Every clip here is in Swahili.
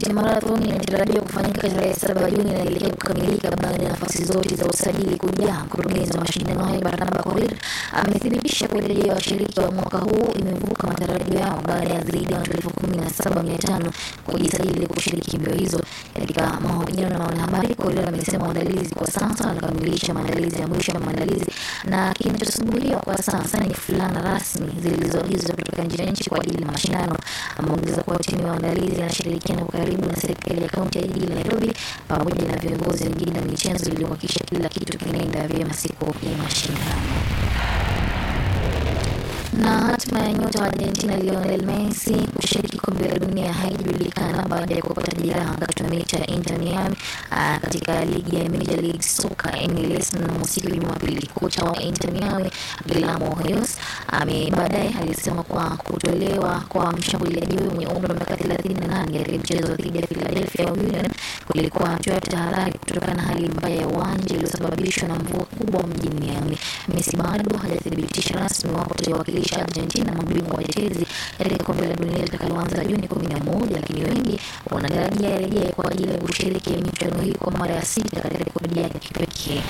ya marathon inatarajiwa kufanyika tarehe saba Juni inaelekea kukamilika baada ya nafasi zote za usajili kujaa. Mkurugenzi wa mashindano hayo Barnaba Korir amethibitisha kuwa idadi ya washiriki wa mwaka huu imevuka matarajio yao baada ya zaidi ya watu elfu kumi na saba mia tano kujisajili kushiriki mbio hizo. Katika mahojiano na wanahabari, Korir amesema maandalizi kwa sasa wanakamilisha maandalizi ya mwisho ya maandalizi na kinachosubiriwa kwa sasa ni fulana rasmi zilizoagizwa kutoka nje ya nchi kwa ajili ya mashindano. Ameongeza kuwa timu ya maandalizi inashirikiana kwa karibu na serikali ya kaunti ya jiji la Nairobi pamoja na viongozi wengine na michezo ili kuhakikisha kila kitu kinaenda vyema siku ya mashindano na hatima ya nyota wa Argentina Lionel Messi kushiriki kombe la dunia haijulikana baada ya kupata jeraha katika mechi ya Inter Miami uh, katika ligi ya Major League Soccer MLS mnamo siku ya Jumapili. Kocha wa Inter Miami Guillermo Hoyos ame baadaye alisema kwa kutolewa kwa mshambuliaji huyo mwenye umri wa miaka 38 katika mchezo dhidi ya Philadelphia Union kulikuwa hatua ya tahadhari kutokana na hali mbaya ya uwanja iliyosababishwa na mvua kubwa mjini Miami. Messi bado hajathibitisha rasmi wapo atawakilisha Argentina mabingwa watetezi katika kombe la dunia litakaloanza Juni kumi na moja, lakini wengi wanatarajia arejee kwa ajili ya kushiriki michuano hii kwa mara ya sita katika rekodi yake kipekee.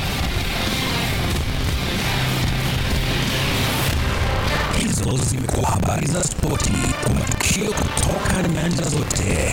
Hizo zimekuwa habari za spoti kwa matukio kutoka nyanja zote.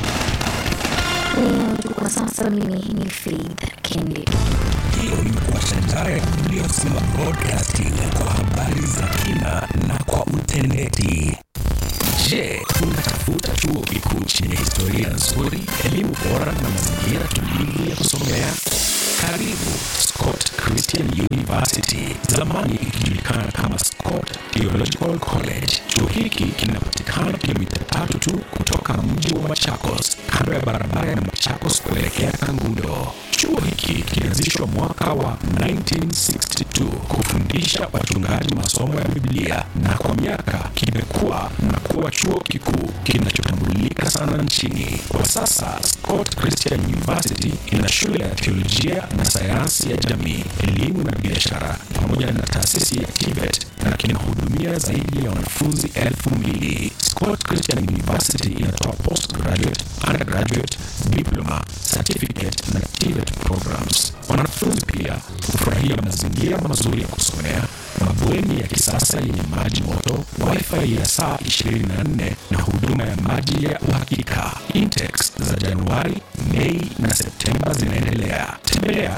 Kwa sasa mimi ni Faith Kendi. Hiyo imekuwa shajara ya Biblia kusema broadcasting kwa habari za kina na kwa utendeti. Je, unatafuta chuo kikuu chenye historia nzuri, elimu bora na mazingira tulivu ya kusomea? Karibu Scott Christian University, zamani ikijulikana kama Scott Theological College. Chuo hiki kinapatikana kilomita tatu tu kutoka mji wa Machakos, kando ya barabara ya Machakos kuelekea Kangundo. Chuo hiki kilianzishwa mwaka wa 1962 kufundisha wachungaji masomo ya Biblia na kwa miaka kimekuwa na kuwa chuo kikuu kinachotambulika sana nchini. Kwa sasa Scott Christian University ina shule ya teolojia na sayansi ya jamii, elimu na biashara pamoja na taasisi ya TVET na kinahudumia zaidi ya wanafunzi elfu mbili. Scott Christian University inatoa postgraduate, undergraduate, diploma, certificate na TVET programs. Wanafunzi pia hufurahia mazingira mazuri ya kusomea, mabweni ya kisasa yenye maji moto, wifi ya saa 24 na huduma ya maji ya uhakika. Intakes za Januari, Mei na Septemba zinaendelea. Tembelea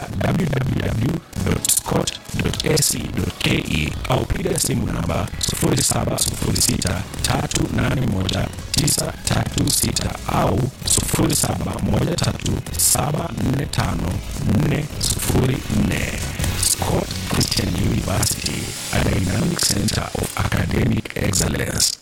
www.scott.ac.ke au piga simu namba 0706381936 au 0713745404. Scott Christian University, a dynamic center of academic excellence.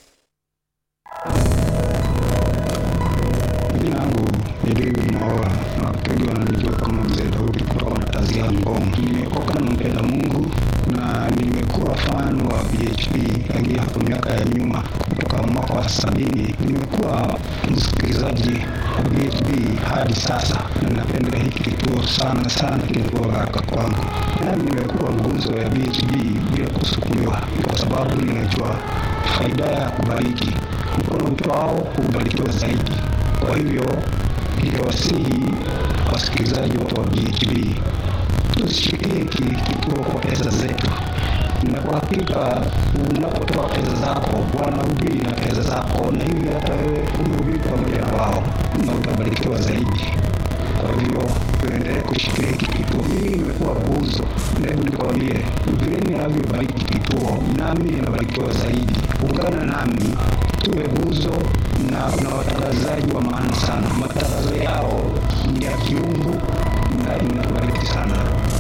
Jina langu ni David Maoa na wengi wananijua kama mzee Daudi kutoka Matazia Ngong. Nimeokoka na mpenda Mungu na nimekuwa fan wa BHP tangia hapo miaka ya nyuma, kutoka mwaka wa sabini. Nimekuwa msikilizaji wa BHP hadi sasa, na napenda hiki kituo sana sana, kimekuwa baraka kwangu. Nami nimekuwa nguzo ya BHP bila kusukumiwa, kwa sababu ninajua faida ya kubariki. Mkono utwao hubarikiwa zaidi. Kwa hivyo ningewasihi wasikilizaji wote wa BHB tusishikilie hiki kituo kwa pesa zetu, na kwa hakika unapotoa pesa zako wanahubiri na pesa zako, na hivi hata wewe umehubiri pamoja na wao na utabarikiwa zaidi. Kwa hivyo tuendelee kushikilia hiki kituo. Mimi nimekuwa guzo, na hebu nikwambie, vile ninavyobariki kituo, nami ninabarikiwa zaidi. Ungana nami tuwe guzo na na watangazaji wa maana sana. Matangazo yao ni ya kiungu na inatubariki sana.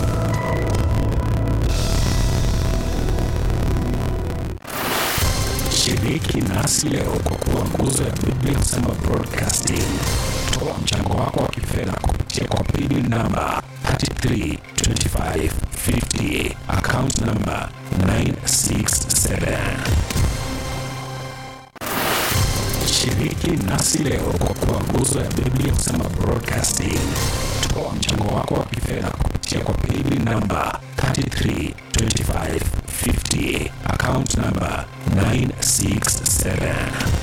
Shiriki nasi leo kwa kuwa nguzo ya Biblia Kusema Broadcasting. Toa mchango wako wa kifedha kupitia kwa paybill namba 332550 account namba 967. Shiriki nasi leo kwa kuwa nguzo ya Biblia Kusema Broadcasting. Toa mchango wako wa kifedha kupitia kwa paybill namba 332550 account namba 967.